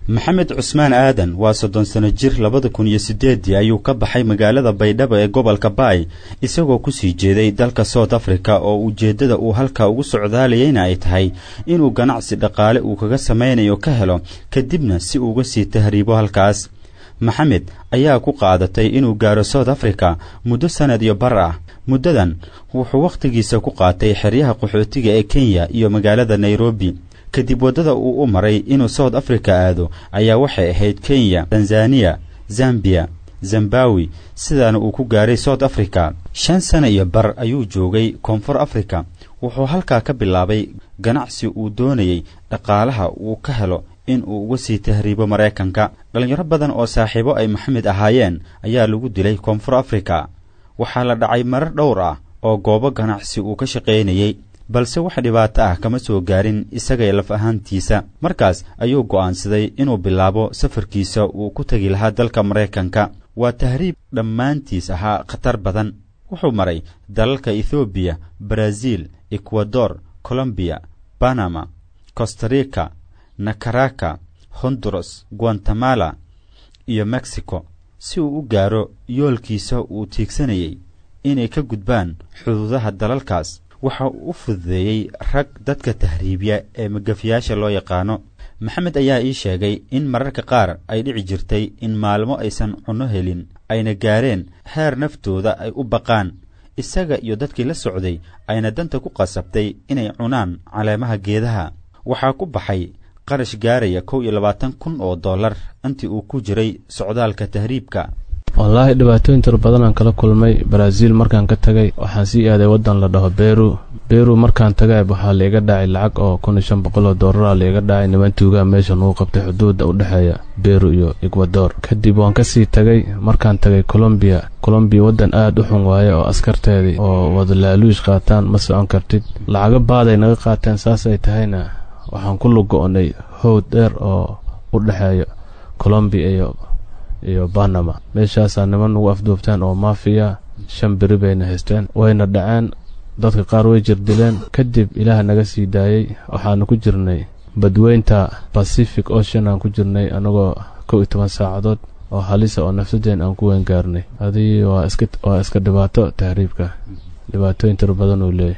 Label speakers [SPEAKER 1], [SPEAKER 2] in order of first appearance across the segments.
[SPEAKER 1] maxamed cusmaan aadan waa soddon sano jir labada kun iyo siddeeddii ayuu ka baxay magaalada baydhabo ee gobolka baay isagoo kusii jeeday dalka south africa oo ujeeddada uu halkaa ugu socdaalayayna ay tahay inuu ganacsi dhaqaale uu kaga samaynayo ka helo kadibna si uuga sii tahriibo halkaas maxamed ayaa ku qaadatay inuu gaaro south africa muddo sannad iyo bar ah muddadan wuxuu wakhtigiisa ku qaatay xeryaha qaxootiga ee kenya iyo magaalada nairobi kadib waddada uu u maray inuu south africa aado ayaa waxay ahayd kenya tanzaniya zambiya zembawi sidaana uu ku gaaray south africa shan sana iyo bar ayuu joogay koonfur africa wuxuu halkaa ka bilaabay ganacsi uu doonayey dhaqaalaha uu ka helo in uu uga sii tahriibo maraykanka dhallinyaro badan oo saaxiibo ay maxamed ahaayeen ayaa lagu dilay koonfur africa waxaa la dhacay marar dhowr ah oo goobo ganacsi uu ka shaqaynayey balse wax dhibaato ah kama soo gaarin isagay laf ahaantiisa markaas ayuu go'aansaday inuu bilaabo safarkiisa uu ku tegi lahaa dalka maraykanka waa tahriib dhammaantiis ahaa khatar badan wuxuu maray dalalka ethoobiya baraaziil ekwador colombiya banama costarica nakaraka honduras guatemala iyo mexico si uu u gaaro yoolkiisa uu tiigsanayey inay ka gudbaan xuduudaha dalalkaas waxa uu u fududeeyey rag dadka tahriibiya ee magafiyaasha loo yaqaano maxamed ayaa ii sheegay in mararka qaar ay dhici jirtay in maalmo aysan cunno helin ayna gaareen heer naftooda ay u baqaan isaga iyo dadkii la socday ayna danta ku qasabtay inay cunaan caleemaha geedaha waxaa ku baxay qarash gaaraya kow iyo labaatan kun oo dollar intii uu ku jiray socdaalka tahriibka
[SPEAKER 2] wallaahi dhibaatooyin tiro badanaan kala kulmay baraaziil markaan ka tagay waxaan sii aaday waddan la dhaho beru beru markaan tagay waxaa laiga dhacay lacag oo kun iyo shan boqol oo doolara laiga dhacay niman tuugaa meeshan uu qabtay xuduudda u dhexeeya beru iyo ekwador kadib waan kasii tagay markaan tagay colombiya colombiya waddan aad u xun waaye oo askarteedii oo wada laaluush qaataan ma socon kartid lacago baaday naga qaateen saasay tahayna waxaan ku lugo-nay howd dheer oo u dhexeeya colombiya iyo iyo banama meeshaasaa niman nagu afduubteen oo maafiya shan beri bayna haysteen wayna dhaceen dadka qaar way jirdileen kadib ilaah naga sii daayey waxaanu ku jirnay badweynta pacific ocean aan ku jirnay anagoo kow iyo toban saacadood oo halisa oo nafsadeen aan ku weyn gaarnay adii waa iska waa iska dhibaato tahriibka dhibaatooyin tiro badan uu leeyahy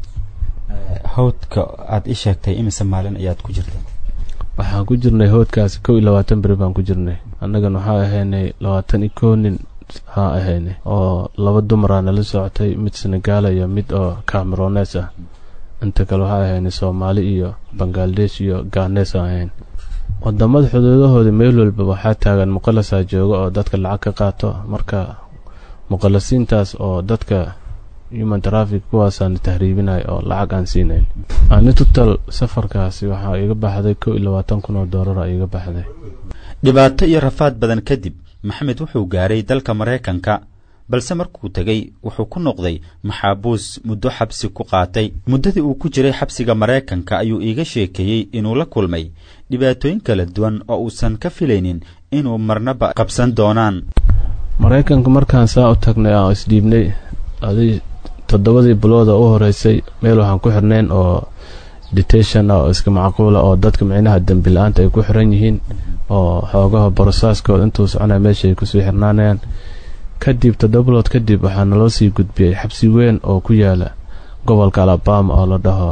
[SPEAKER 1] hawdka aad i sheegtay imise maalin ayaad ku jirta
[SPEAKER 2] waxaan ku jirnay howdkaasi kow iyo labaatan beri baan ku jirnay annagan waxaa ahaynay labaatan iyo kow nin haa ahaynay oo laba dumaraa nala socotay mid senegaala iyo mid oo camerones ah inta kale waxaa ahaynay soomaali iyo bangaladesh iyo ganes aan ahayn wadamada xuduudahooda meel walba waxaa taagan muqalasaa jooga oo dadka lacag ka qaato marka muqalasiintaas oo dadka human trafic kuwaasaan tahriibinay oo lacag aan siinayn ani tutal safarkaasi waxaa iga baxday kow iyo labaatan kun oo doolara iga baxday
[SPEAKER 1] dhibaato iyo rafaad badan kadib maxamed wuxuu gaaray dalka maraykanka balse markuu tegey wuxuu ku noqday maxaabuus muddo xabsi ku qaatay muddadii uu ku jiray xabsiga maraykanka ayuu iiga sheekeeyey inuu la kulmay dhibaatooyin kala duwan oo uusan ka filaynin inuu marnaba qabsan doonaan
[SPEAKER 2] maraykanka markaan saa u tagnay aan isdhiibnay adi toddobadii bilooda u horeysay meel waxaan ku xirnayn oo detation ah oo iska macquula oo dadka micnaha dembi la-aanta ay ku xiran yihiin oo xoogaha borosaaskooda intuu soconaya meesha ay kusii xirnaanayaan kadib toddoba bilood kadib waxaa naloo sii gudbiyey xabsi weyn oo ku yaala gobolka alabama oo la dhaho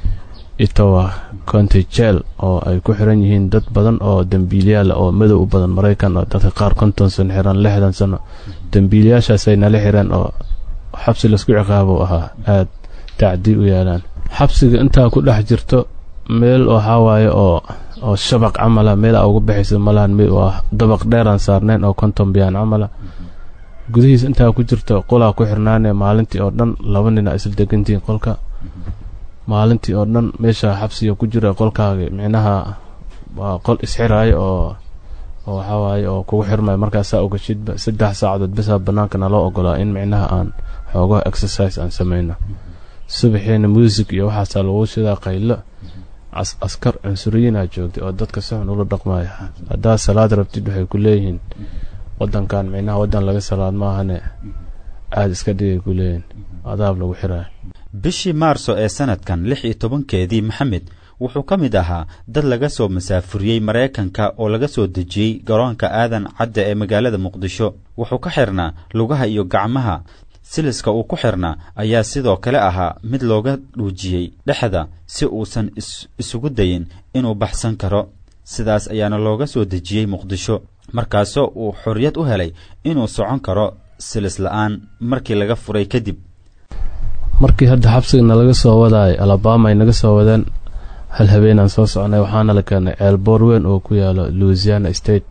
[SPEAKER 2] itowa county jel oo ay ku xiran yihiin dad badan oo dembiilyaal oo madow u badan maraykan oo dadka qaar konton sano xiran lixdan sano dembiilyaashaasay nala xireen oo xabsi laisku ciqaabo ahaa aad tacdi u yaalaan xabsiga intaa ku dhex jirto meel waxaa waaye oo oo shabaq camala meel a uga baxaysa malahan waa dabaq dheeraan saarnayn oo konton biyaan camala gudihiis intaa ku jirto qolaa ku xirnaane maalintii oo dhan laba nin a isla degantihiin qolka maalintii oo dhan meesha xabsiga ku jira qolkaaga micnaha waa qol isxiraayo oo oo waxaa waaye oo kugu xirmaya markaasaa ogashidba saddex saacadood bisaa bannaanka naloo ogolaa in micnaha aan xoogaha exercise aan samayno subaxiina music iyo waxaasaa lagu shidaa qaylo askar cunsuriyiinaa joogtay oo dadka si xun ula dhaqmaya haddaad salaad rabtid waxay ku leeyihiin wadankan micnaha wadan laga salaad maahane aada iska dhigay ku leeyihin adaab lagu xiraayo
[SPEAKER 1] bishii maarso ee sanadkan lix iyo tobankeedii maxamed wuxuu ka mid ahaa dad laga soo masaafuriyey maraykanka oo laga soo dejiyey garoonka aadan cadda ee magaalada muqdisho wuxuu ka xidhnaa lugaha iyo gacmaha siliska uu ku xidhnaa ayaa sidoo kale ahaa mid looga dhuujiyey dhexda si uusan isugu dayin inuu baxsan karo sidaas ayaana looga soo dejiyey muqdisho markaasoo uu xorriyad u helay inuu socon karo silis la'aan markii laga furay kadib
[SPEAKER 2] markii hadda xabsiga nalaga soo wadaay alabama ay naga soo wadeen hal habeenaan soo socnay waxaana la keenay ceelboor weyn oo ku yaalo louisiana state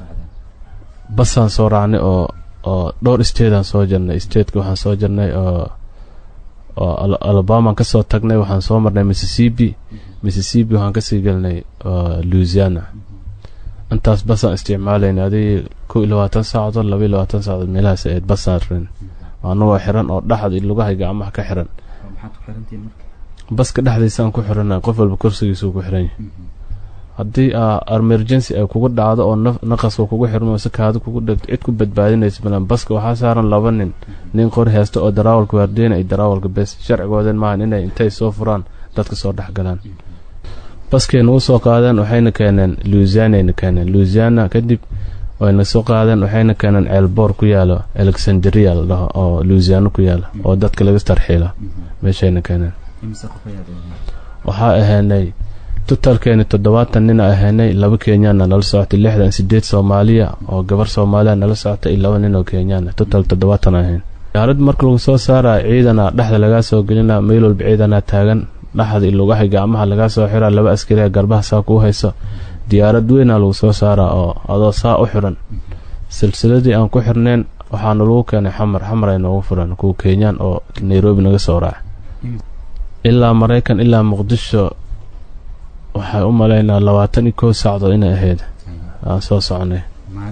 [SPEAKER 2] basaan soo raacnay oo oo dhowr stateaan soo jirnay stateka waxaan soo jirnay oo oo alabamaan ka soo tagnay waxaan soo marnay mississippi mississippi waxaan kasii gelnay louisiana intaas basaan isticmaalaynay adig kow iyo labaatan saacadood laba iyo labaatan saacadood meelahaas ahayd basaan rin anagoo xiran oo dhaxad iyo lugahay gacmaha ka xiran baska dhexdiisaan ku xirana qof walba kursigiisuu ku xiran yahay haddii emergency ay kugu dhacdo oo naqaska kugu xirmo si kaada kugu dhegto cid ku badbaadinaysa balan baska waxaa saaran laba nin nin qori haysta oo daraawalka waardeyna iyo daraawalka bes sharcigoodan maahan inay intay soo furaan dadka soo dhex galaan baskayna u soo qaadeen waxayna keeneen louisianayna keeneen louisiana kadib wayna soo qaadeen waxayna keeneen ceelboor ku yaalo alexandria la dhaho oo louisiana ku yaala oo dadka laga tarxiila meeshayna keeneen waxaa ahaynay totalkeeni toddobaatan nina ahaynay laba kenyaana nala socotay lixdan sideed soomaaliya oo gabar soomaaliya nala socotay iyo laba nin oo kenyaana total toddobaatan ahayn diyaarad marka lagu soo saaraya ciidana dhexda lagaa soo gelina meel walba ciidanaa taagan dhaxda iyo lugahay gacmaha lagaa soo xiraa laba askariya garbaha saa kuu hayso diyaarad weynaa lagu soo saaraa oo adoo saa u xiran silsiladii aan ku xirneen waxaana lagu keenay xamar xamar ay noogu furan kuwa kenyaan oo nairobi naga soo raaca ilaa maraykan ilaa muqdisho waxay u malaynaa labaatan iyo kow saacdood inay ahayd aan soo soconay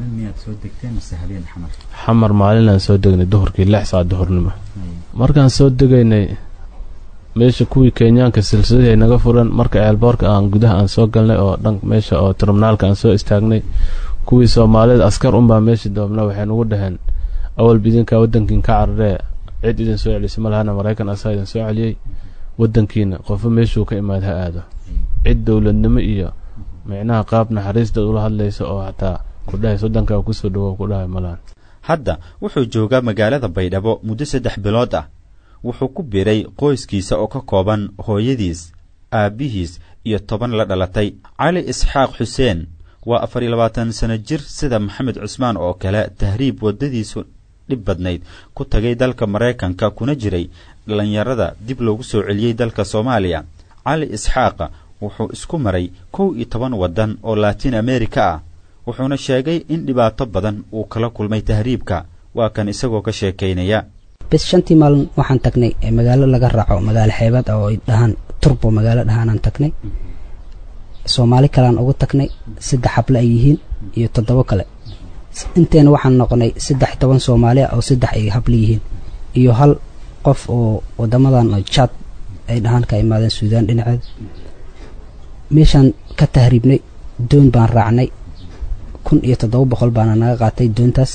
[SPEAKER 2] xamar maalinaan soo degnay duhurkii lix saac duhurnimo markaan soo degaynay meesha kuwii kenyaanka silsiladii ay naga furan marka ceelboorka aan gudaha aan soo galnay oo dhan meesha oo terminaalka aan soo istaagnay kuwii soomaalida askar unbaa meesha doobna waxay nagu dhaheen awalba idinkaa wadankiin ka cararee cid idin soo celisay ma lahana maraykan asaa idin soo celiyey wadankiina qofo meeshuu ka imaad ha aado cid dowladnimo iyo micnaha qaab naxariisdaad ula hadlaysa oo xataa ku dhahaysa wadankaa kusoo dhawow ku dhahay malahan
[SPEAKER 1] hadda wuxuu joogaa magaalada baydhabo muddo saddex bilood ah wuxuu ku biray qoyskiisa oo ka kooban hooyadiis aabbihiis iyo toban la dhalatay cali isxaaq xuseen waa afar iyo labaatan sano jir sida maxamed cusmaan oo kale tahriib waddadiisu dhib badnayd ku tagay dalka maraykanka kuna jiray dhallinyarada dib loogu soo celiyey dalka soomaaliya cali isxaaqa wuxuu isku maray kow iyo toban waddan oo laatiin amerika ah wuxuuna sheegay in dhibaato badan uu kala kulmay tahriibka waa kan isagoo ka sheekaynaya
[SPEAKER 3] bis shantii maalin waxaan tagnay magaalo laga raaco magaalo xeebaad oo ay dhahaan turbo magaalo dhahaanaan tagnay soomaali kaleaan ugu tagnay saddex xable ay yihiin iyo toddobo kale inteena waxaan noqonay saddex toban soomaali ah oo saddex ay hable yihiin iyo hal qof oo wadamadan jaad ay dhahaan ka imaadeen suudaan dhinaceeda meeshaan ka tahriibnay doon baan raacnay kun iyo toddoba boqol baana naga qaatay doontaas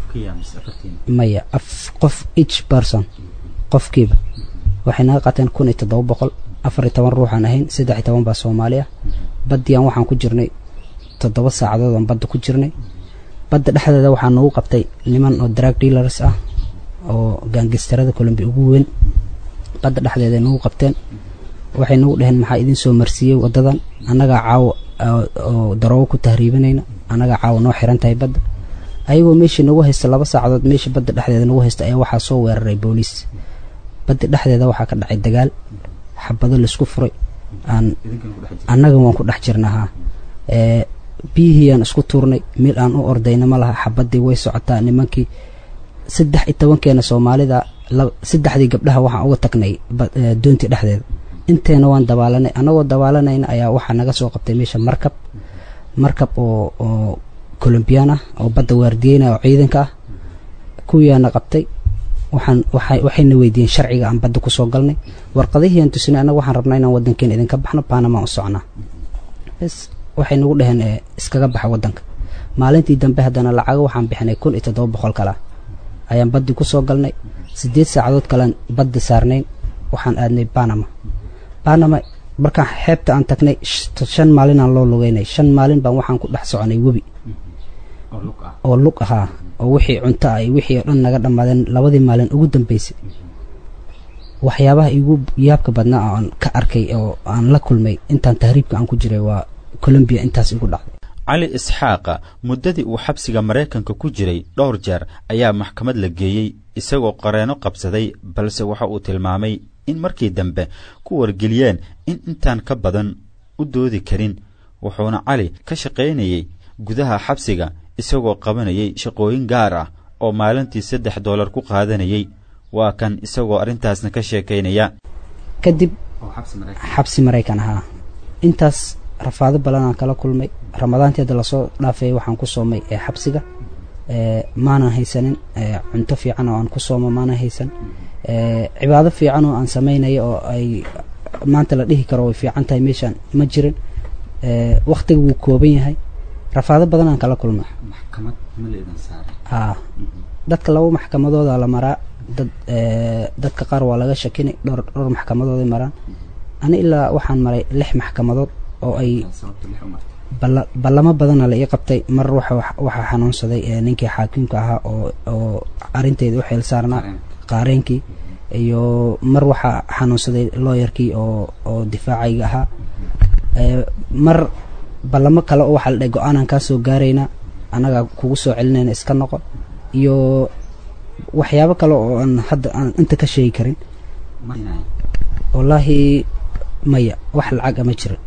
[SPEAKER 3] maya qof each person qofkiiba waxay naga qaateen kun iyo toddoba boqol afar iyo toban ruuxaan ahayn saddex iyo toban baa soomaali ah baddiyan waxaan ku jirnay toddoba saacadood aan badda ku jirnay badda dhexdeeda waxaa nagu qabtay niman oo drag dealars ah oo gaangistarada colombi ugu weyn badda dhexdeeda nagu qabteen waxay nagu dhaheen maxaa idin soo marsiiyey waddadan annagaa caawo oo daroogo ku tahriibinayna annagaa caawo noo xiran tahay badda ayagoo meeshii nagu haysta laba saacadood meeshii badda dhexdeeda nagu haysta ayaa waxaa soo weeraray booliis badda dhexdeeda waxaa ka dhacay dagaal xabado laisku furay aan annaga waan ku dhex jirnahaa biyihii aan isku tuurnay meel aan u ordayna ma laha xabadii way socotaa nimankii saddex iyo tobankeena soomaalida saddexdii gabdhaha waxaan uga tagnay doontii dhexdeeda inteena waan dabaalanay annagoo dabaalanayna ayaa waxaa naga soo qabtay meesha markab markab oo oo colombiyan ah oo badda waardiyeyna oo ciidanka ah kuwiyaana qabtay waxaan waxayna weydiiyeen sharciga aan badda kusoo galnay warqadihii aan tusinay annaga waxaan rabnaa inaan waddankeena idinka baxno panama u socnaa bs waxay nagu dhaheen iskaga baxa waddanka maalintii dambe haddana lacago waxaan bixinay kun iyo toddoba boqol kale ah ayaan baddii kusoo galnay siddeed saacadood kalean badda saarnayn waxaan aadnay banama banama markaan xeebta aan tagnay shan maalinaan loo lugeynay shan maalin baan waxaan ku dhex soconay webi oo lug ahaa oo wixii cunto ah iyo wixii oo dhan naga dhammaadeen labadii maalin ugu dambeysay waxyaabaha igu yaabka badnaa oo aan ka arkay oo aan la kulmay intaan tahriibka aan ku jiray waa colombiya intaas igu dhacday
[SPEAKER 1] cali isxaaqa muddadii uu xabsiga maraykanka ku jiray dhowr jeer ayaa maxkamad la geeyey isagoo qareeno qabsaday balse waxa uu tilmaamay in markii dambe ku wargeliyeen in intaan ka badan u doodi karin wuxuuna cali ka shaqaynayey gudaha xabsiga isagoo qabanayay shaqooyin gaar ah oo maalintii saddex doolar ku qaadanayay waa kan isagoo arrintaasna ka sheekaynaya
[SPEAKER 3] kadib xabsi maraykan ahaa intaas rafaado badan aan kala kulmay ramadaantii hadda lasoo dhaafay waxaan ku soomay ee xabsiga maanan haysanin cunto fiican oo aan ku soomo maanan haysan cibaado fiican oo aan samaynayo oo ay maanta la dhihi karo way fiican tahay meeshaan ma jirin waktiga wuu kooban yahay rafaado badan aan kala kulma haa dadka laba maxkamadooda la maraa dad dadka qaar waa laga shakini dhowr dhowr maxkamadooday maraan ani ilaa waxaan maray lix maxkamadood oo ay ballamo badana la ii qabtay mar waxaa xanuunsaday ninkii xaakiimka ahaa oo oo arrinteeda u xeel saarnaa qaareenkii iyo mar waxaa xanuunsaday looyarkii oo oo difaacayga ahaa mar ballamo kale oo waxaa la dhahay go-aanaan kaa soo gaaraynaa annagaa kugu soo celinayna iska noqo iyo waxyaabo kale oo aan hadda aan inta ka sheegi karin wallaahi maya wax lacag ama jirin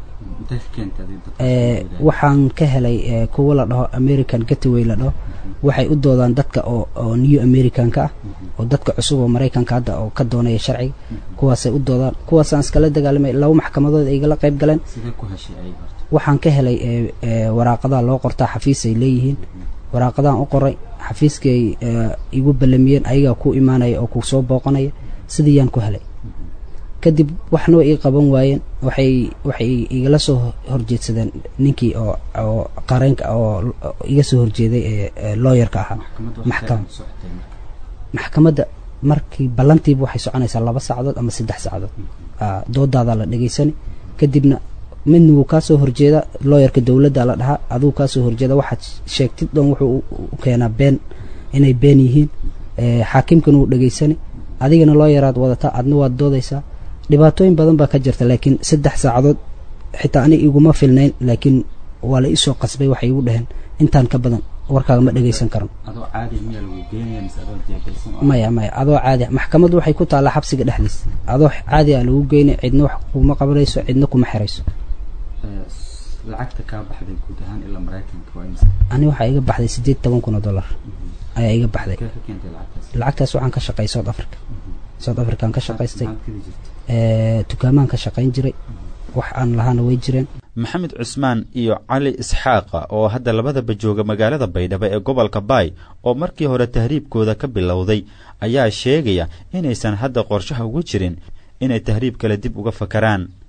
[SPEAKER 3] waxaan ka helay kuwa la dhaho american gataway la dhaho waxay u doodaan dadka oo oo new americanka ah oo dadka cusub oo maraykanka hadda oo ka doonaya sharciga kuwaasay u doodaan kuwaasaan iskala dagaalamay laba maxkamadood ay igala qayb galeen waxaan ka helay waraaqadaha loo qortaa xafiis ay leeyihiin waraaqadahan u qoray xafiiskay igu ballamiyeen ayagaa ku imaanaya oo ku soo booqanaya sidii yaan ku helay kadib waxna way ii qaban waayeen waxay waxay igala soo horjeedsadeen ninkii oo oo qareenka oo iga soo horjeeday ee looyarka ahaa maxkamad maxkamadda markii ballantiiba waxay soconaysaa laba saacadood ama saddex saacadood doodaadaa la dhegaysani kadibna midna wuu kaa soo horjeeda looyarka dowladda la dhahaa aduu kaa soo horjeeda waxaad sheegtid dhan wuxuu u keenaa been inay been yihiin xaakimkana wuu dhegaysani adigana looyaraad wadataa adna waad doodaysaa dhibaatooyin badan baa ka jirta laakiin saddex saacadood xitaa ani iguma filnayn laakiin waa la iisoo qasbay waxay igu dhaheen intaan ka badan warkaaga ma dhegaysan karno maya maya adoo caadi maxkamaddu waxay ku taallaa xabsiga dhexdiis adoo caadi a lagu geynay cidna wax kuma qabanayso cidna kuma xirayso ani waxaa iga baxday siddeed toban kun oo dollar ayaa iga baxday lacagtaas waxaan ka shaqay south africa south african ka shaqaystay dukaamaan ka shaqayn jiray wax aan lahaana way jireen
[SPEAKER 1] maxamed cusmaan iyo cali isxaaqa oo hadda labadaba jooga magaalada baydhabo ee gobolka baay oo markii hore tahriibkooda ka bilowday ayaa sheegaya inaysan hadda qorshaha ugu jirin inay tahriib kale dib uga fakaraan